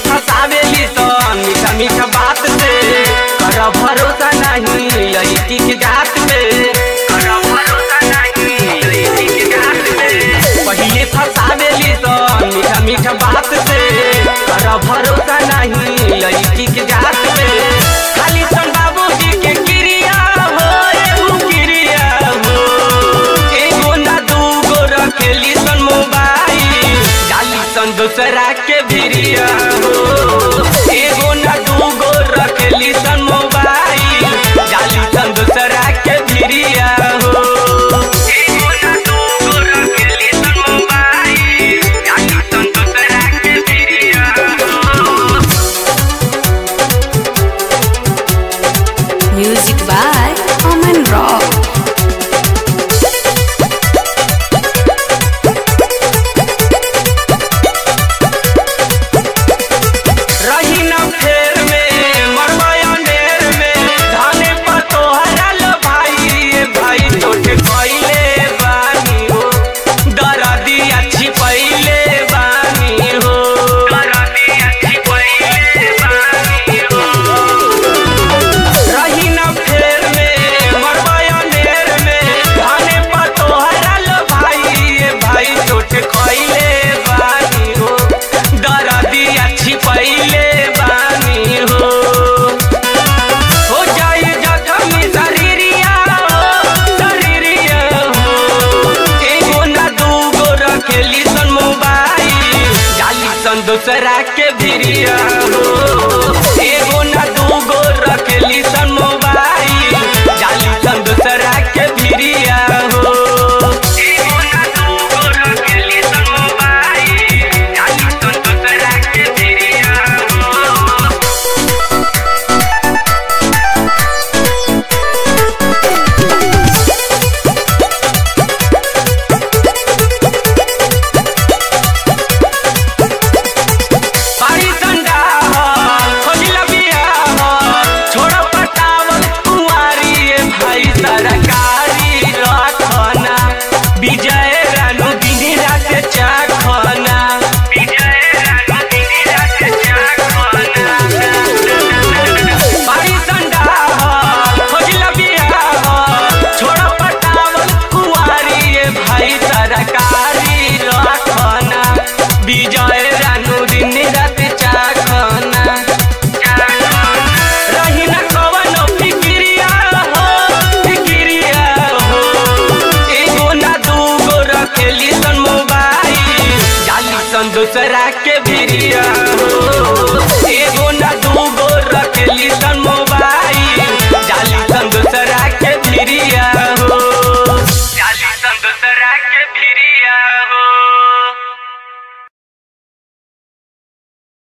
फसावेली तो मीठा मीठा बात से कर भरोसा नहीं लड़की के जात पे कर भरोसा नहीं लड़की के जात पे पहिले फसावेली तो मीठा मीठा बात से कर भरोसा नहीं लड़की के जात पे खाली सन बाबूजी के क्रिया हो एगो क्रिया हो एगो ना दूगो रखेली सन मोबाइल डाली सन दूसरा के भिरिया हो एगो ना दूगो रखेली सन मोबाइल डाली सन दूसरा के भिरिया हो एगो ना दूगो रखेली सन मोबाइल डाली सन दूसरा के भिरिया हो Music by Oman Rock. रही न फेर में मरवाया नेर में धाने पर तोहरा लो भाई ये भाई छोटे पहिले बानी हो दरदी अच्छी पहिले बानी हो दरदी अच्छी पहिले बानी हो रही न फेर में मरवाया नेर में धाने पर तोहरा लो भाई ये भाई छोटे खइले बानी हो दरदी अच्छी पहिले बानी हो हो जाए जखमी शरीरिया हो शरीरिया हो एगो ना दूगो रखेली सन मोबाइल जाली सन दूसरा के भिरिया हो